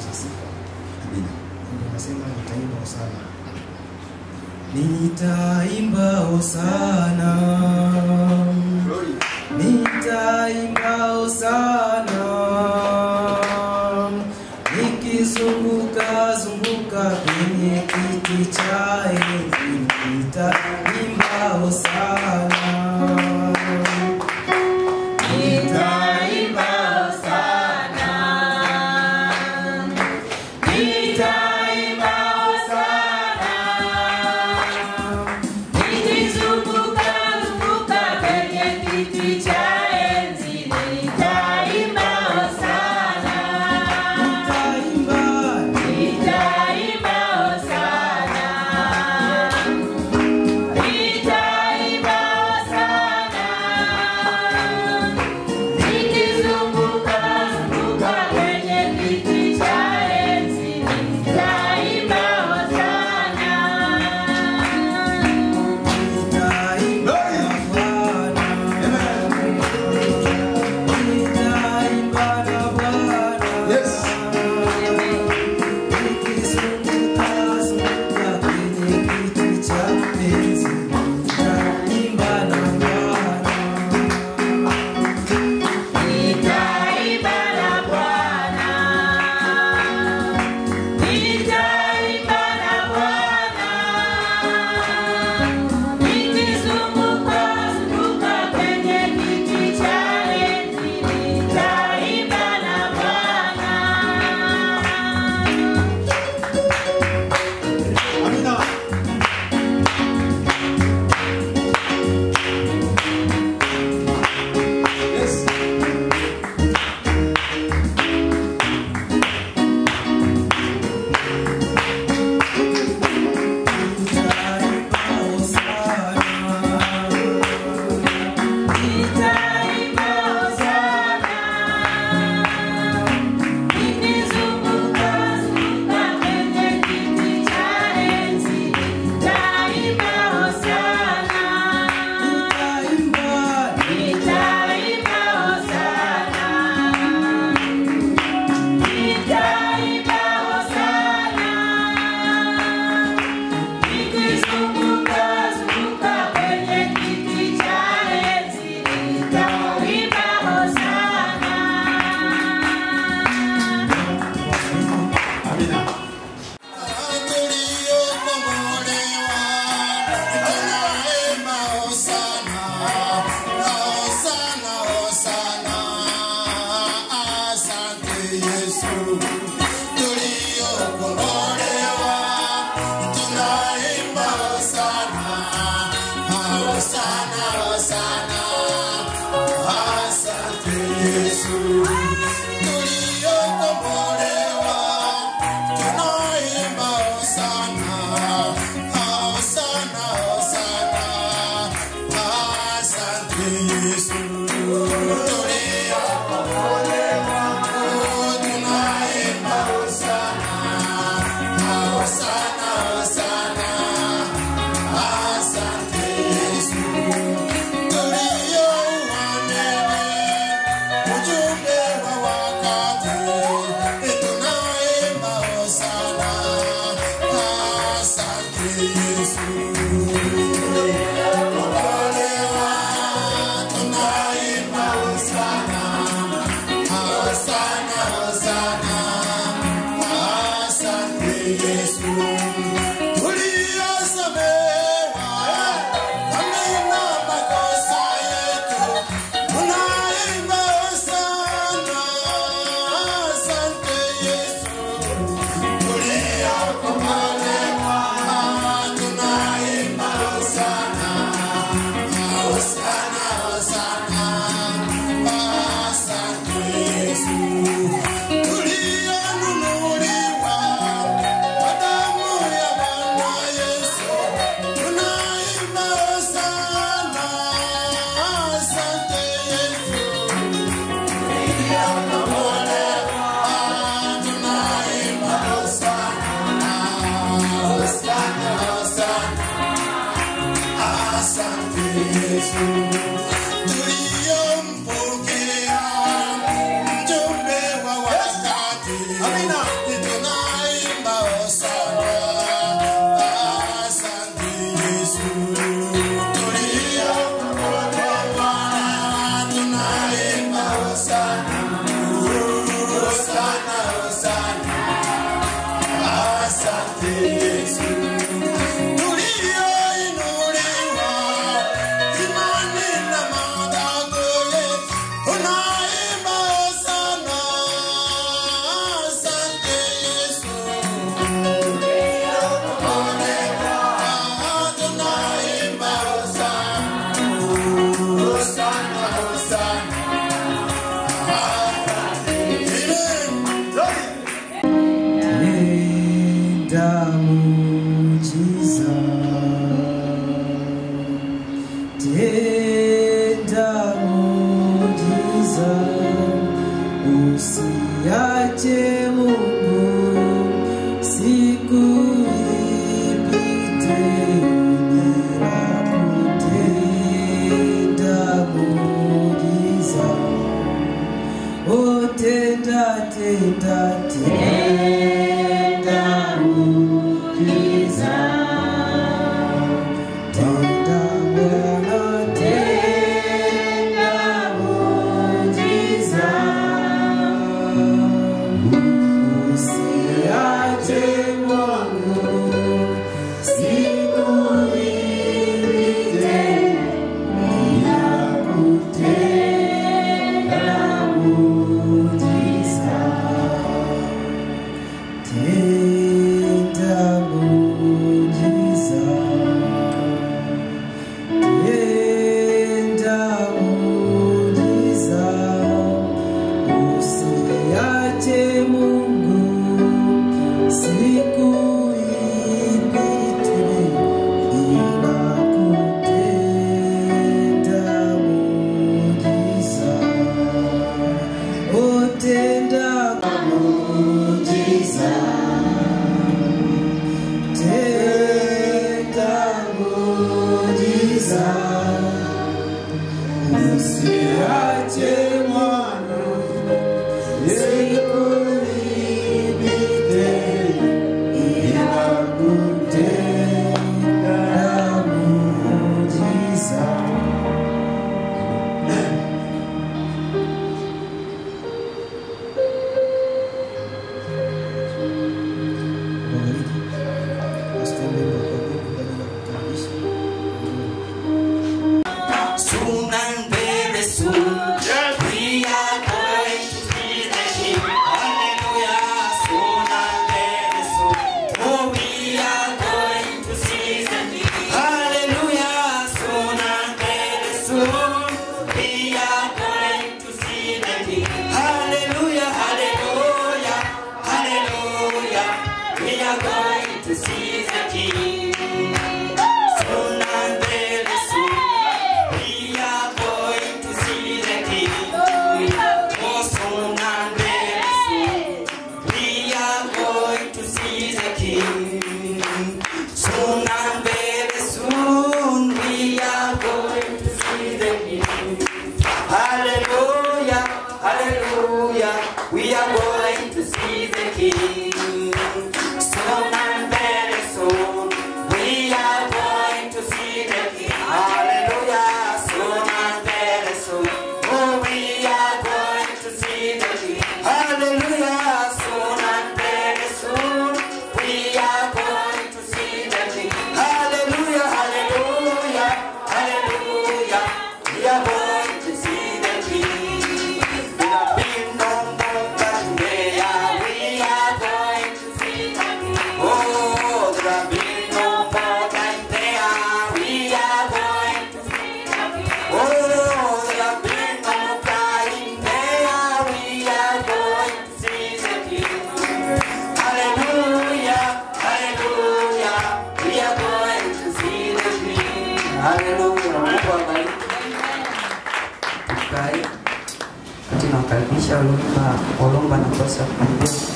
cha sifa. Amina. Ndio nasema nitaimba hosana. Nitaimba hosana. Nitaimba hosana. Nikizunguka zunguka kwenye kiti cha enzi. Nitaimba hosana. Nitaimba hosana. Nitaimba hosana. Nikizunguka zunguka kwenye kiti cha enzi nitaimba hosana. Nitaimba. Nitaimba hosana. Nitaimba hosana. Nikizunguka zunguka kwenye kiti cha enzi nitaimba hosana. Nitaimba Bwana. Nitaimba na Bwana. Yes. Nikizunguka zunguka kwenye kiti cha enzi. Nitaimba na Bwana. Nitaimba na Bwana. Nitaimba na Bwana. Nikizunguka zunguka kwenye kiti cha enzi nitaimba na Bwana. Amina. Yes. Nitaimba Hosana. Nitaimba hosana. Nikizunguka zunguka kwenye kiti cha enzi nitaimba hosana. Nitaimba. Nitaimba hosana. Nitaimba hosana. Nikizunguka zunguka kwenye kiti cha enzi nitaimba hosana. Amina. Tuliokombolewa tunaimba hosana, hosana, hosana. Asante Yesu. Tuliokombolewa tunaimba hosana, hosana, hosana. Asante Yesu. Tuliouanewe ujumbe wa wakati tunaimba hosana, asante Yesu. Okolewa, tunaimba hosana, hosana, hosana, asante Yesu. Tuliosamewa dhambi na makosa yetu tunaimba hosana, asante Yesu. Tuliokombolewa tunaimba hosana, hosana, hosana, asante Yesu. Tulionunuliwa kwa damu ya Bwana Yesu tunaimba hosana, asante Yesu. Tuliokombolewa tunaimba hosana, hosana, hosana, asante Yesu. Tuliompokea mjumbe wa wakati usiache Mungu siku ipite bila kutenda muujiza. Oh, tenda, tenda, tenda muujiza. Tenda Bwana, tenda muujiza. Usiache Mungu siku ipite bila kutenda muujiza. Tenda muujiza. Tenda muujiza. Usiache Mungu siku ipite bila kutenda muujiza. Oh, tenda muujiza. Tenda muujiza. Usiache mwana siku ipite bila kutenda muujiza. Wabariki. Wasitembe kwa Mungu kwa ajili ya kukaribisha. Soon and very soon, we are going to see the King. Hallelujah. Soon and very soon, oh, we are going to see the King. Hallelujah. Soon and very soon, we are going to see the King. Hallelujah. Hallelujah. Hallelujah. We are going to see the King. Soon and very soon. We are going to see the King. Oh, soon and very soon. We are going to see the King. Soon and very soon. We are going to see the King. Hallelujah, hallelujah. We are going to see the King. Soon and very soon. We are going to see the King. Hallelujah, soon and very soon. Oh, we are going to see the King. Hallelujah, soon and very soon. We are going to see the King. Hallelujah, hallelujah, hallelujah. We are going to see the King. There have been no more than there. We are going to see the King. Oh, there have been no more than there. We are going to see the King. Oh, there have been no crying there. We are going to see the King. Hallelujah, hallelujah. We are going to see the King. Hallelujah. Mungu awabariki. Tukae. Wakati nawakaribisha Olumba, Olumba na Kosa kuambia